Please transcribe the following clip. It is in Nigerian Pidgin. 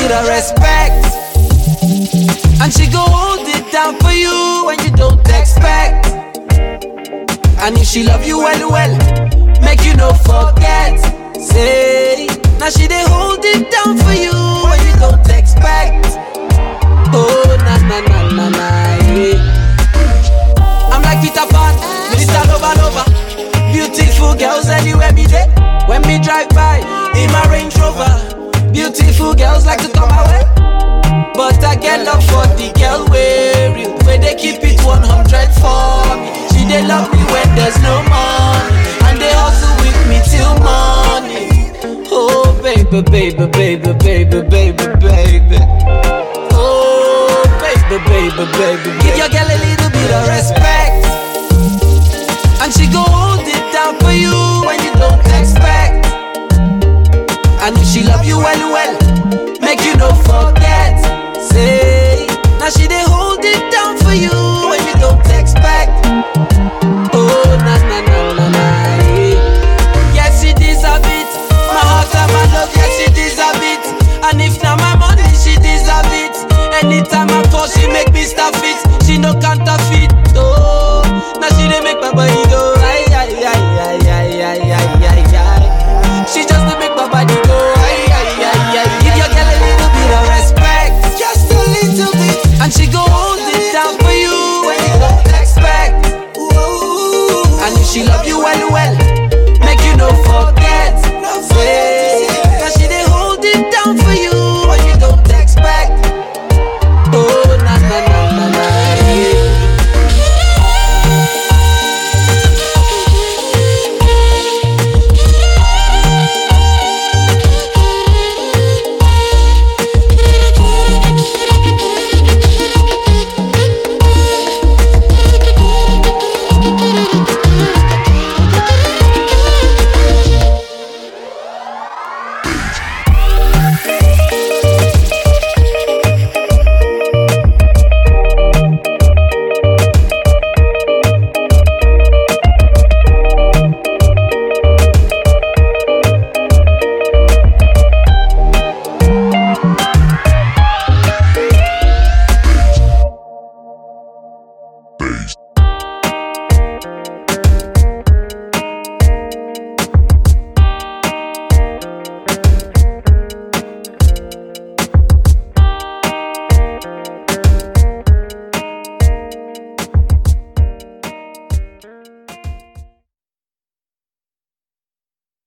bit of respect. And she go hold it down for you when you don't expect. And if she love you well, well, make you no forget. Say, now she dey hold it down for you when you don't expect. Oh, na na na na na, yeah. I'm like Peter Pan, Mr. Nova Nova. Beautiful girls anywhere me dey. When me drive by in my Range Rover, beautiful girls like to come my way. But I get love for the girl way real, where they keep it 100 for me. She they love me when there's no money, and they hustle with me till morning. Oh baby, baby, baby, baby, baby, baby. Oh baby, baby, baby, give your girl a little bit of respect, and she go hold it down for you when you don't expect. And if she love you well, well, make you no forget. Say, now she dey hold it down for you when you don't expect. Oh, na na na na na, yeah. Yes, she deserve it. My heart and my love, yes, she deserve it. And if na my money, she deserve it. Anytime I fall, she make me stop it. She no counterfeit. Oh, now she dey make my body go. Ay, ay, ay, ay, ay, ay, ay, ay, ay. She just dey make my body go. Ay, ay, ay, ay. Give your girl a little bit of respect, just a little bit, and she go hold it down for you when you don't expect. And if she love you well, well,